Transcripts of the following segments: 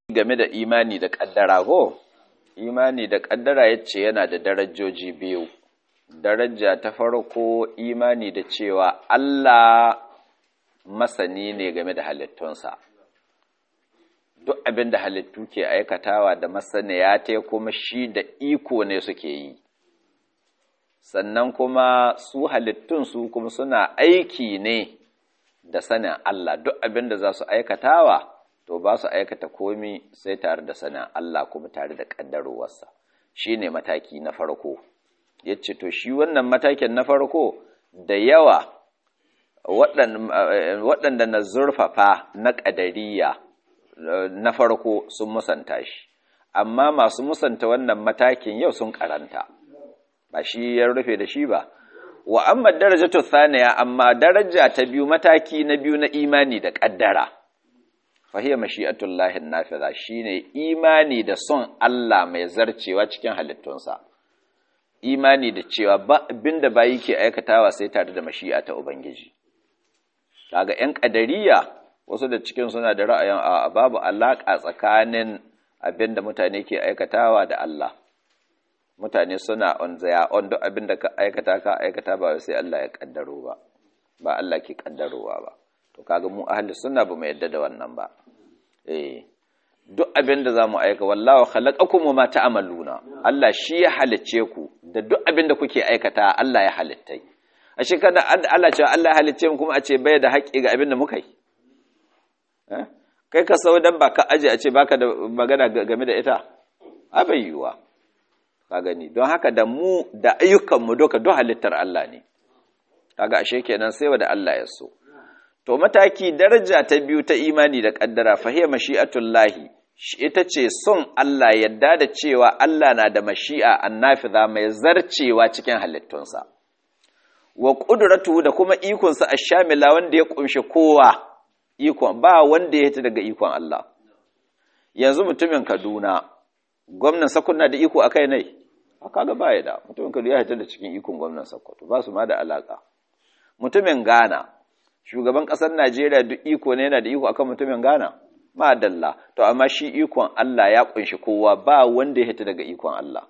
game da imani da ƙaddara ko imani da ƙaddara yace yana da darajoji biyu daraja ta farko imani da cewa Allah masani ne game da halittunsa duk abin da halittu ke aikatawa da masaniya ta kuma shi da iko ne suke yi sannan kuma su halittun su kuma suna aiki ne da sanin Allah duk abin da za su aikatawa to ba su aikata komi sai tare da sanin Allah kuma tare da ƙaddarowarsa shi ne mataki na farko ya ce to shi wannan matakin na farko da yawa waɗanda na zurfafa na ƙadariya na farko sun musanta shi amma masu musanta wannan matakin yau sun karanta ba shi ya rufe da shi ba wa amma darajatu thaniya amma daraja ta biyu mataki na biyu na imani da ƙaddara fahiya mashi'atullahi nafiza shine imani da son Allah mai zarcewa cikin halittunsa imani da cewa ba abinda bayi ke aikatawa sai tare da mashi'a ta ubangiji kaga ƴan ƙadariya wasu da cikin suna da ra'ayin a babu alaƙa tsakanin abinda mutane ke aikatawa da Allah mutane suna on zaya on duk abinda ka aikata ka aikata ba sai Allah ya kaddaro ba ba Allah ke kaddarowa ba to kaga mu ahli sunna ba mu yadda da wannan ba eh duk abinda zamu aika wallahu khalaqakum wa ma ta'maluna Allah shi ya halicce ku da duk abinda kuke aikata Allah ya halittai ashe kada Allah ce Allah ya halicce mu kuma a ce bai da haƙƙi ga abinda muka yi kai ka sau dan ba ka aje a ce baka da magana game da ita a bai yiwuwa ka gani don haka da mu da ayyukanmu duka duk halittar Allah ne kaga ashe kenan sai wanda Allah ya so to mataki daraja ta biyu ta imani da kaddara fahiya mashi'atullahi ita ce son Allah yadda da cewa Allah na da mashi'a annafiza mai zarcewa cikin halittunsa wa qudratu da kuma ikonsa ashamila wanda ya kunshi kowa ikon ba wanda ya hita daga ikon Allah yanzu mutumin Kaduna gwamnan Sokoto na da iko akai ne kaga ba ya da mutumin Kaduna ya hita da cikin ikon gwamnan Sokoto ba su ma da alaka mutumin Ghana shugaban kasar Najeriya duk iko ne yana da iko akan mutumin Ghana ma dalla to amma shi ikon Allah ya kunshi kowa ba wanda ya hita daga ikon Allah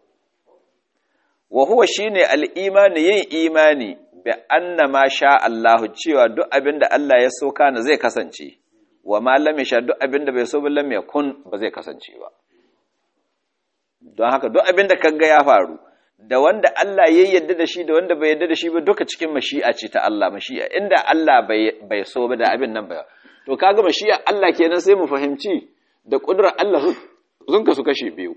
wa huwa shine al-imani yin imani bi anna ma sha Allah cewa duk abin da Allah ya so kana zai kasance wa ma lam sha duk abin da bai so ba lam yakun ba zai kasance ba don haka duk abin da kaga ya faru da wanda Allah ya yarda da shi da wanda bai yarda da shi ba duka cikin mashi'a ce ta Allah mashi'a inda Allah bai bai so ba da abin nan ba to kaga mashi'a Allah kenan sai mu fahimci da kudrar Allah sun kasu kashe biyu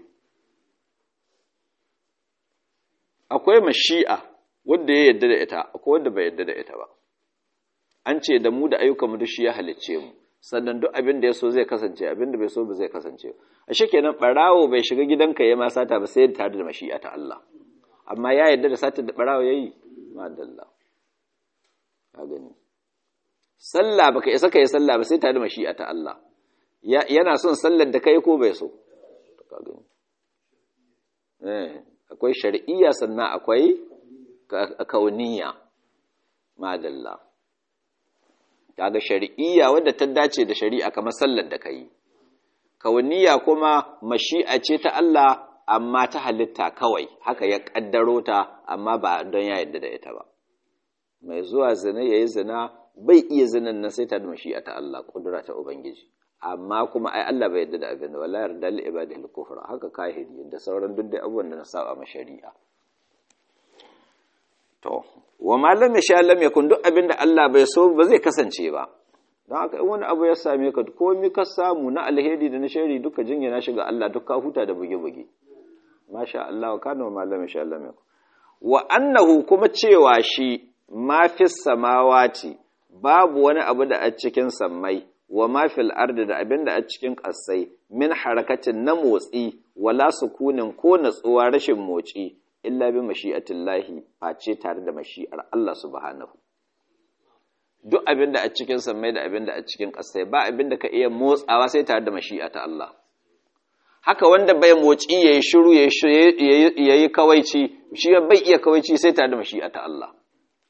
akwai mashi'a wanda ya yadda da ita akwai wanda bai yadda da ita ba an ce da mu da ayyukanmu duk shi ya halicce mu sannan duk abin da ya so zai kasance abin da bai so ba zai kasance a kenan barawo bai shiga gidanka ya ma sata ba sai tare da mashi'a ta Allah amma ya yadda da sata da barawo yayi madalla ka gani sallah baka isa kai sallah ba sai tare da mashi'a ta Allah yana son sallar da kai ko bai so ka gani eh akwai shar'iyya sannan akwai kauniya madalla kaga shari'iyya wadda ta dace da shari'a kamar sallar da kai kauniya kuma mashi'a ce ta Allah amma ta halitta kawai haka ya kaddaro ta amma ba don ya yarda da ita ba mai zuwa zina yayi zina bai iya zinan nan sai ta da mashi'a ta Allah kudura ta ubangiji amma kuma ai Allah bai yarda da abin da wallahi yarda li ibadihi kufra haka kahiri da sauran duk da abubuwan da na saba ma shari'a To, wa malam ya sha lam yakun duk abin da Allah bai so ba zai kasance ba. Don haka in wani abu ya same ka komi ka samu na alheri da na shari duka jingina shiga Allah duk ka huta da buge-buge. Masha Allah wa kana malam ya sha lam yakun. Wa annahu kuma cewa shi ma fi samawati babu wani abu da a cikin sammai wa ma fil ardi da abin da a cikin ƙasai min harakatin na motsi wala sukunin ko natsuwa rashin motsi illa bi mashi'atillahi face tare da mashi'ar Allah subhanahu duk abin da a cikin sammai da abin da a cikin ƙasai ba abin da ka iya motsawa sai tare da mashi'a ta Allah haka wanda bai motsi yayi shiru yayi kawaici shi bai iya kawaici sai tare da mashi'a ta Allah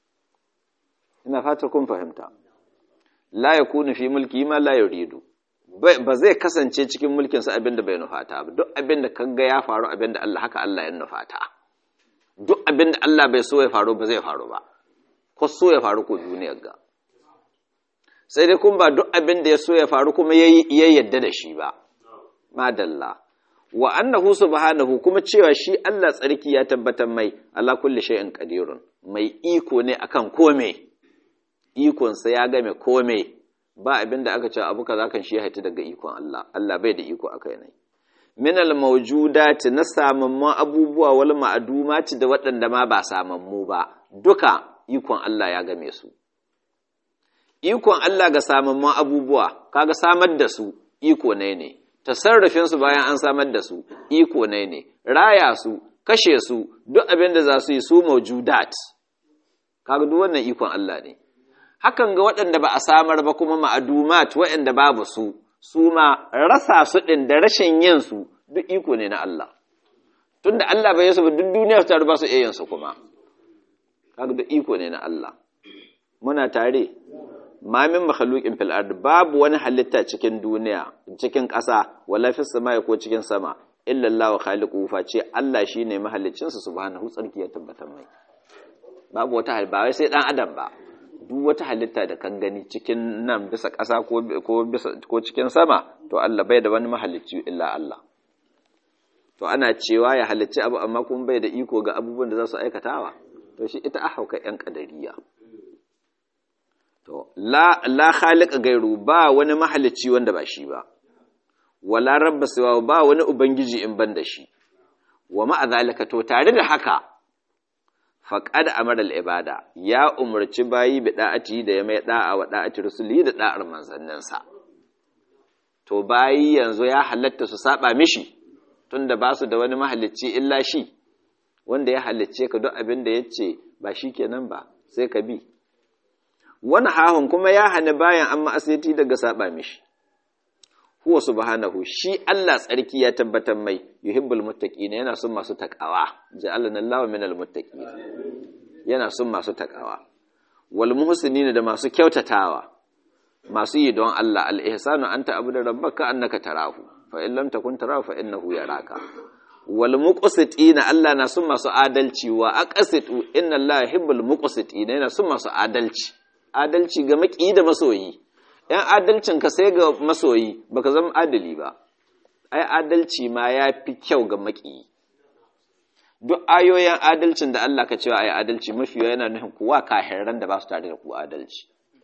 ina fatar kun fahimta la yakunu fi mulki ma la yuridu ba zai kasance cikin mulkin sa abinda bai nufata ba duk abinda kaga ya faru abinda Allah haka Allah ya nufata duk abinda Allah bai so ya faru ba zai faru ba ko so ya faru ko duniyar ga sai dai kun ba duk abinda ya so ya faru kuma ya yadda da shi ba madalla wa annahu subhanahu kuma cewa shi Allah tsarki ya tabbatar mai ala kulli shay'in qadirun mai iko ne akan kome ikon sa ya game kome ba abinda aka ce abu kaza kan shi ya haita daga ikon Allah Allah bai da iko akai ne min al mawjudati na samamman abubuwa wal ma'dumati da waɗanda ma ba samammu ba duka ikon Allah ya game su ikon Allah ga samamman abubuwa kaga samar da su iko ne ne tasarrufinsu bayan an samar da su iko ne ne raya su kashe su duk abin da za su yi su maujudat kaga duk wannan ikon Allah ne hakan ga waɗanda ba a samar ba kuma ma'adumat waɗanda babu su su ma rasa su ɗin da rashin yin su duk iko ne na Allah tunda Allah bai yasu ba duk duniya ta ba su iya yin su kuma kaga duk iko ne na Allah muna tare ma min makhluqin fil ard babu wani halitta cikin duniya cikin ƙasa wala fis samai ko cikin sama illa Allah khaliqu fa ce Allah shine mahallicin sa subhanahu tsarki ya tabbatar mai babu wata halitta ba wai sai dan adam ba duk wata halitta da kan gani cikin nan bisa ƙasa ko ko bisa ko cikin sama to Allah bai da wani mahalicci illa Allah to ana cewa ya halicci abu amma kuma bai da iko ga abubuwan da za su aikatawa to shi ita ahauka yan kadariya To, la, la khaliqa gairu ba wani mahalicci wanda ba shi ba, wala rabba siwa ba wani Ubangiji in ban da shi, wa ma'azalika to tare da haka, faƙad amara ibada ya umarci bayi bi da'ati da ya mai da'a wa da'ati rusuli da da'ar manzanninsa. To, bayi yanzu ya halatta su saba mishi, tunda ba su da wani mahalicci illa shi, wanda ya halicce ka duk abin da ya ce ba shi kenan ba, sai ka bi. wani hahun kuma ya hana bayan an ma'asiti daga saba mishi huwa subhanahu shi Allah tsarki ya tabbatar mai yuhibbul muttaqina yana son masu takawa ja'alana Allahu minal muttaqin yana son masu takawa wal muhsinina da masu kyautatawa masu yi don Allah al ihsanu anta abuda rabbaka annaka tarahu fa in lam takun tarahu fa innahu yaraka wal muqsitina Allah na son masu adalci wa aqsitu inna Allah yuhibbul muqsitina yana son masu adalci adalci ga maki da masoyi ‘yan adalcin ka sai ga masoyi baka zama adali ba ai adalci ma ya fi kyau ga maki duk ayoyin adalcin da Allah ka cewa ai adalci mafi yana nufin kuwa kahiran da ba su tare da ku adalci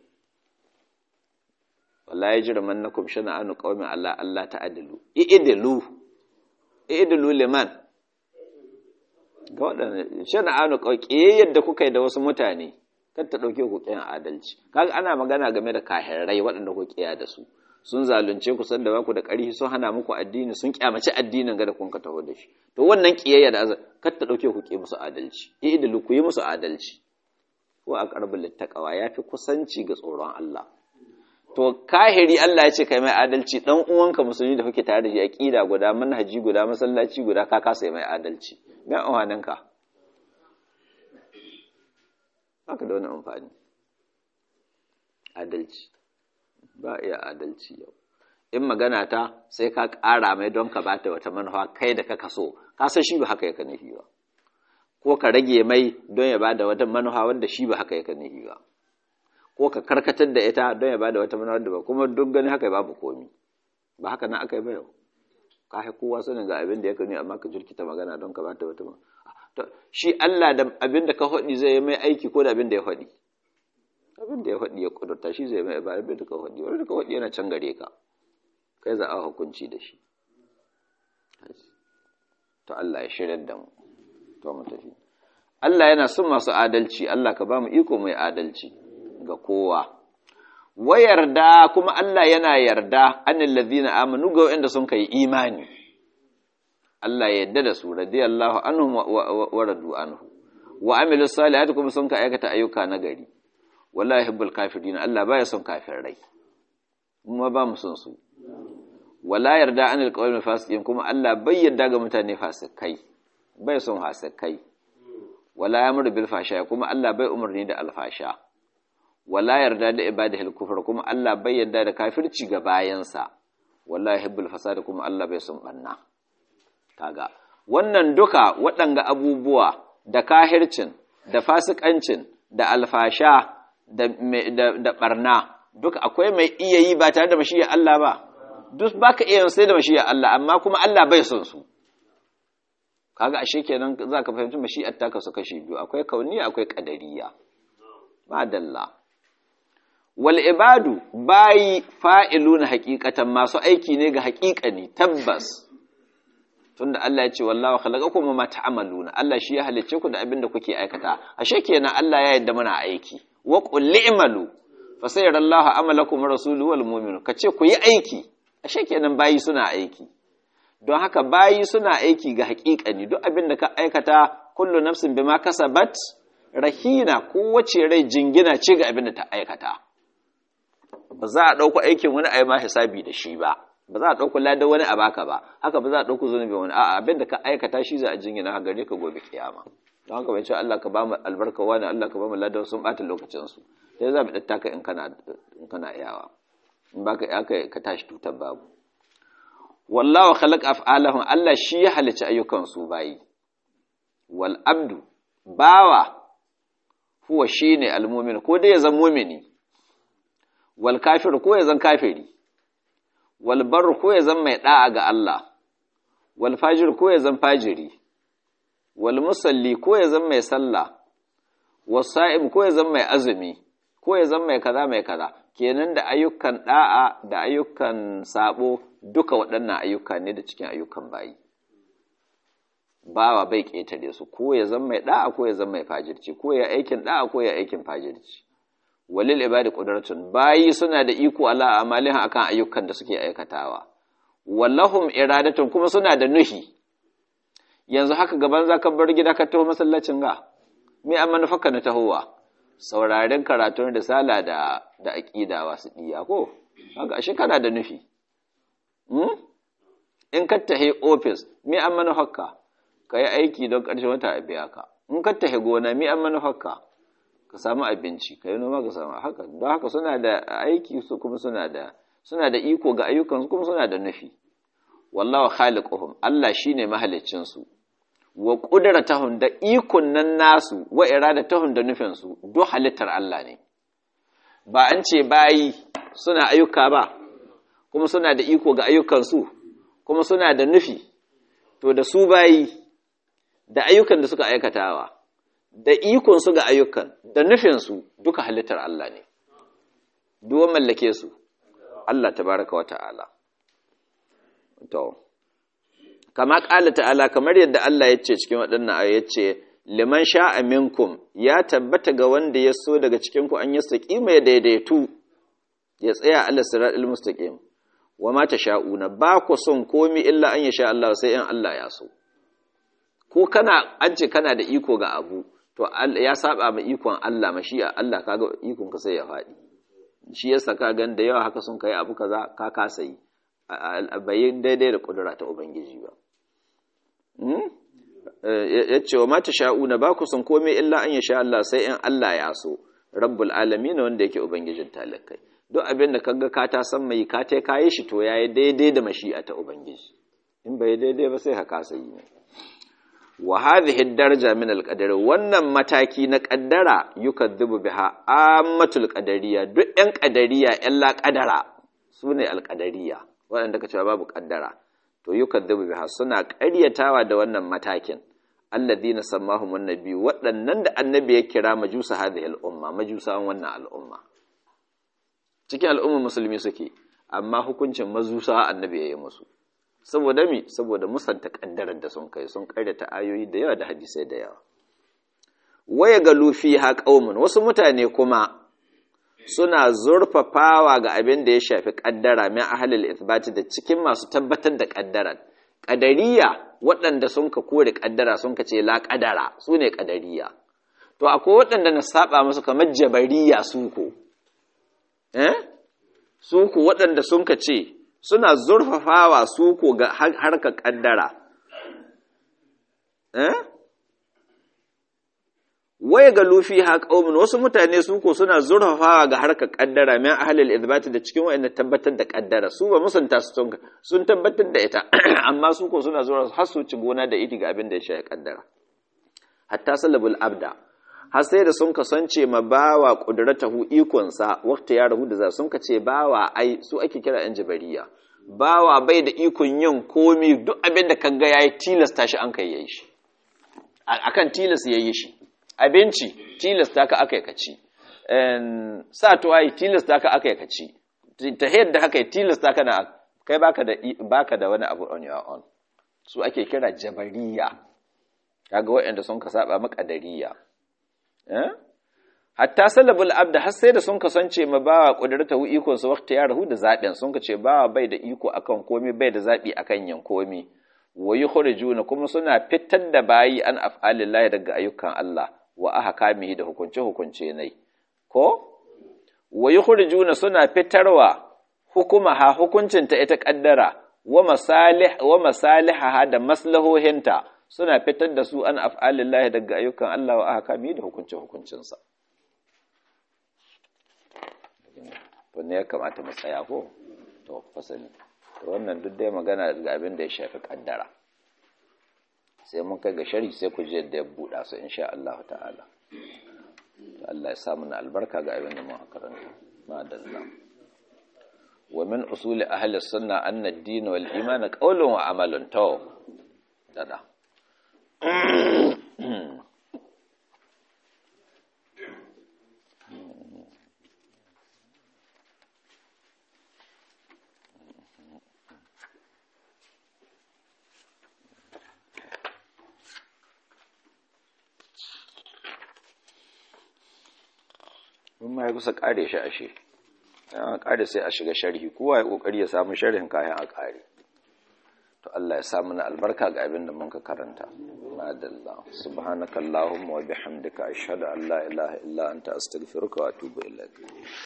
wallahi jira mannakum shana anu qaumin Allah Allah ta'adilu i'dilu i'dilu liman ga waɗanda shana anu qauki yadda kuka yi da wasu mutane kar ta ɗauke ku ƙin adalci kaga ana magana game da kahirai waɗanda ku ƙiya da su sun zalunce ku sanda ba ku da ƙarfi sun hana muku addini sun kyamaci addinin ga da kun ka taho da shi to wannan ƙiyayya da azar kar ta ɗauke ku ƙi musu adalci idilu ku yi musu adalci ko a ƙarbin littaqawa ya fi kusanci ga tsoron Allah to kahiri Allah ya ce kai mai adalci dan uwanka musulmi da kuke tare da shi aqida guda manhaji guda masallaci guda ka kasa mai adalci me amfaninka haka da wani amfani adalci ba iya adalci yau in magana ta sai ka ƙara mai don ka bata wata manufa kai da ka kaso ka san shi ba haka yaka nufi ba ko ka rage mai don ya bada wata manufa wanda shi ba haka yaka nufi ba ko ka karkatar da ita don ya bada wata manufa wanda ba kuma duk gani haka babu komi ba haka nan aka yi ba yau ka haifi kowa sanin ga abin da ya kani amma ka jirkita magana don ka bata wata manufa shi Allah da abin da ka faɗi zai yi mai aiki ko da abin da ya faɗi abin da ya faɗi ya ƙudurta shi zai mai ba abin da ka faɗi wani da ka faɗi yana can gare ka kai za a hukunci da shi to Allah ya shirya da mu to mu tafi Allah yana son masu adalci Allah ka ba mu iko mai adalci ga kowa wa yarda kuma Allah yana yarda annal ladina amanu ga wanda sun kai imani Allah ya yarda da su radiyallahu anhum wa radu anhu wa amilu salihati kuma sun ka aikata ayyuka na gari wallahi hibbul kafirin Allah baya son kafirai kuma ba mu son su wala yarda anil qawmi fasiqin kuma Allah bai yarda ga mutane fasikai bai son fasikai wala yamru bil fasha kuma Allah bai umarni da alfasha wala yarda da ibadahil kufr kuma Allah bai yarda da kafirci ga bayansa wallahi hibbul fasada kuma Allah bai son banna kaga wannan duka waɗanga abubuwa da kahircin da fasikancin da alfasha da da barna duka akwai mai iya yi ba tare da mashiyar Allah ba duk baka iya sai da mashiyar Allah amma kuma Allah bai son su kaga ashe kenan zaka fahimci mashi'ar ta kasu kashi biyu akwai kauniya akwai qadariyya madalla wal ibadu bayi fa'iluna haqiqatan masu aiki ne ga haqiqani tabbas tunda Allah ya ce wallahu khalaqakum ma ta'maluna Allah shi ya halicce ku da abin da kuke aikata ashe kenan Allah ya yarda muna aiki wa qul i'malu fa sayarallahu amalakum rasuluhu wal mu'minun kace ku yi aiki ashe kenan bayi suna aiki don haka bayi suna aiki ga haƙiƙani duk abin da ka aikata kullu nafsin bima kasabat rahina kowace rai jingina ce ga abin da ta aikata ba za a ɗauko aikin wani a yi ma hisabi da shi ba ba za a ɗauko ladan wani a baka ba haka ba za a ɗauko zunubin wani a'a abin da ka aikata shi za a jingina ha gare ka gobe kiyama don haka bai ce Allah ka ba mu albarka wani Allah ka ba mu ladan sun ɓata lokacin su sai za mu ɗatta ka in kana in kana iyawa in baka aka ka tashi tutar babu wallahu khalaqa af'alahum Allah shi ya halicci ayyukan su bayi wal abdu bawa huwa shine almu'min ko dai ya zan mu'mini wal kafir ko ya zan kafiri wal bar ko ya zan mai da'a ga Allah wal fajir ko ya zan fajiri wal musalli ko ya zan mai sallah was sa'im ko ya zan mai azumi ko ya zan mai kaza mai kaza kenan da ayyukan da'a da ayyukan sabo duka waɗannan ayyuka ne da cikin ayyukan bayi bawa bai ƙetare su ko ya zama mai da'a ko ya zama mai fajirci ko ya aikin da'a ko ya aikin fajirci walil ibadi qudratun bayi suna da iko ala amalin akan ayyukan da suke aikatawa wallahum iradatun kuma suna da nuhi yanzu haka gaban zaka bar gida ka taho masallacin ga me an manufarka na tahowa sauraren karatun risala da da aqida wasu diya ko haka ashe kana da nufi in ka tahe ofis mi an manufarka ka yi aiki don ƙarshen wata a biya ka in ka tahe gona mi an manufarka ka samu abinci ka yi noma ka samu haka don haka suna da aiki su kuma suna da suna da iko ga ayyukan kuma suna da nufi wallawa khaliquhum Allah shine mahaliccin su wa qudratahum da ikon nan nasu wa iradatahum da nufin su duk halittar Allah ne ba an ce bayi suna ayyuka ba kuma suna da iko ga ayyukansu kuma suna da nufi to da su bayi da ayyukan da suka aikatawa da ikonsu ga ayyukan da nufinsu duka halittar Allah ne duwan mallake su Allah tabaraka wata'ala to kama ƙala ta'ala kamar yadda Allah ya ce cikin waɗannan ayoyi ya ce liman sha'a minkum ya tabbata ga wanda ya so daga cikin ku an yastaqima ya daidaitu ya tsaya ala siratal mustaqim wa ma sha'una ba ku son komi illa an yasha Allah sai in Allah ya so ko kana an ce kana da iko ga abu to ya saba ma ikon Allah mashi'a Allah kaga ikon ka sai ya faɗi shi yasa ka gan da yawa haka sun kai abu kaza ka kasa yi bai daidai da kudura ta ubangiji ba ya ce wa mata sha'una ba ku son komai illa an yasha Allah sai in Allah ya so rabbul alamin wanda yake ubangijin talakai duk abin da kaga ka ta san mai ka ta kayi shi to yayi daidai da mashi'a ta ubangiji in bai daidai ba sai ka kasa yi ne wa hadhihi daraja min al-qadar wannan mataki na qaddara yukadhibu biha ammatul qadariyya duk ɗan qadariyya ƴan la qadara sune al-qadariyya waɗanda ka cewa babu qaddara to yukadhibu biha suna ƙaryatawa da wannan matakin alladhina sammahum annabi waɗannan da annabi ya kira majusa hadhihi al-umma majusawan wannan al'umma cikin al'umma musulmi suke amma hukuncin mazusa annabi ya yi musu saboda mi saboda musanta kaddarar da sun kai sun karyata ayoyi da yawa da hadisai da yawa waya ga lufi ha qaumun wasu mutane kuma suna zurfafawa ga abin da ya shafi kaddara min ahlul ithbati da cikin masu tabbatar da kaddarar qadariya waɗanda sun ka kore kaddara sun ka ce la kadara su ne qadariya to akwai waɗanda na saba musu kamar jabariya su ko eh su ku waɗanda sun ka ce suna zurfafawa su ko ga harkar ƙaddara waya ga lufi ha qaumun wasu mutane su ko suna zurfafawa ga harkar kaddara min ahlul ithbat da cikin wa'anda tabbatar da kaddara su ba musanta su sun sun tabbatar da ita amma su ko suna zura har su ci gona da iti ga abin da ya shafi kaddara hatta salabul abda har sai da sun kasance ma bawa qudratahu ikon sa waqta ya rahu da za sun kace bawa ai su ake kira yan jabariya bawa bai da ikon yin komi duk abin da kaga yayi tilasta shi an kai yayi shi akan tilas yayi shi abinci tilasta ka aka ka ci sa tuwayi tilasta ka aka ka ci ta yadda haka tilasta ka na kai baka da baka da wani abu on your own su ake kira jabariya kaga waɗanda sun ka saba makadariya eh hatta salabul abda har sai da sun kasance ma bawa kudrata hu ikon sa waqti ya rahu da zabin sun ka ce bawa bai da iko akan komai bai da zabi akan yin komai wa yukhrijuna kuma suna fitar da bayi an af'alillahi daga ayyukan Allah wa ahkamihi da hukunce hukunce nai ko wa yukhrijuna suna fitarwa hukumaha hukuncinta ita kaddara wa masalih wa masalihaha da maslahohinta suna fitar da su an af'alillahi daga ayyukan Allah wa ahkamihi da hukunce hukuncinsa to ne ya kamata mu tsaya ko to fasali to wannan duk dai magana daga abin da ya shafi kaddara sai mun kai ga shari sai ku je da ya buɗa su insha Allah ta'ala Allah ya samu na albarka ga abin da mun karanta madalla wa min usuli ahli sunna anna ad-din wal iman qawlun wa amalun to dada mun ma ya kusa kare shi ashe an kare sai a shiga sharhi kowa ya kokari ya samu sharhin kayan a kare to Allah ya samu na albarka ga abin da mun ka karanta madalla subhanakallahumma wa bihamdika ashhadu an la ilaha illa anta astaghfiruka wa atubu ilaik